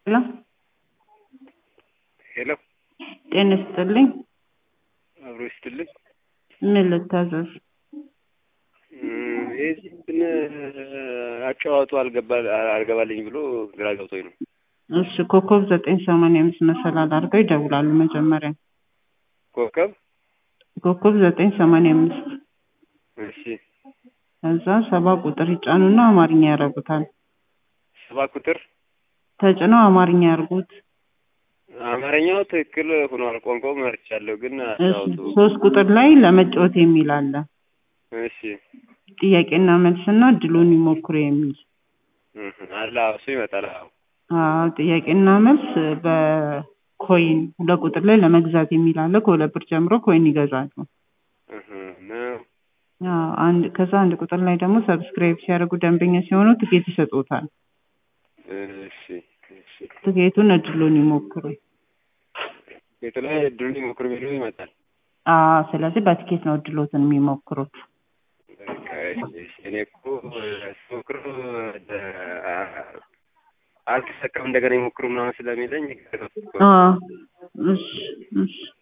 ሄሎ ሄሎ ጤና ይስጥልኝ። አብሮ ይስጥልኝ። ምን ልታዘዝ? የዚህ እንትን አጨዋወቱ አልገባ አልገባልኝ ብሎ ግራ ገብቶኝ ነው። እሺ ኮከብ ዘጠኝ ሰማንያ አምስት መሰላል አድርገው ይደውላሉ መጀመሪያ ኮከብ ኮከብ ዘጠኝ ሰማንያ አምስት እሺ ከዛ ሰባ ቁጥር ይጫኑና አማርኛ ያደርጉታል። ሰባ ቁጥር ተጭነው አማርኛ ያርጉት። አማርኛው ትክክል ሆኗል። ቋንቋው መርቻለሁ፣ ግን እሺ አጫወቱ ሶስት ቁጥር ላይ ለመጫወት የሚል አለ። እሺ ጥያቄና መልስና እድሉን ይሞክሩ የሚል እህ፣ አለ አዎ፣ እሱ ይመጣል። አዎ አዎ ጥያቄና መልስ በኮይን ሁለት ቁጥር ላይ ለመግዛት የሚል አለ። ከሁለት ብር ጀምሮ ኮይን ይገዛሉ። እህ፣ ነው አዎ አንድ ከዛ አንድ ቁጥር ላይ ደግሞ ሰብስክራይብ ሲያደርጉ ደንበኛ ሲሆኑ ትኬት ይሰጡታል። እሺ እሺ። ትኬቱን እድሉን ይሞክሩ። የተለያየ እድሉን ይሞክሩ ቢሉ ይመጣል። አዎ ስለዚህ በትኬት ነው እድሎትን የሚሞክሩት። በቃ እሺ፣ እሺ። እኔ እኮ ስሞክሩ አልተሰካም እንደገና ይሞክሩ ምናምን ስለሚለኝ አዎ እሺ እሺ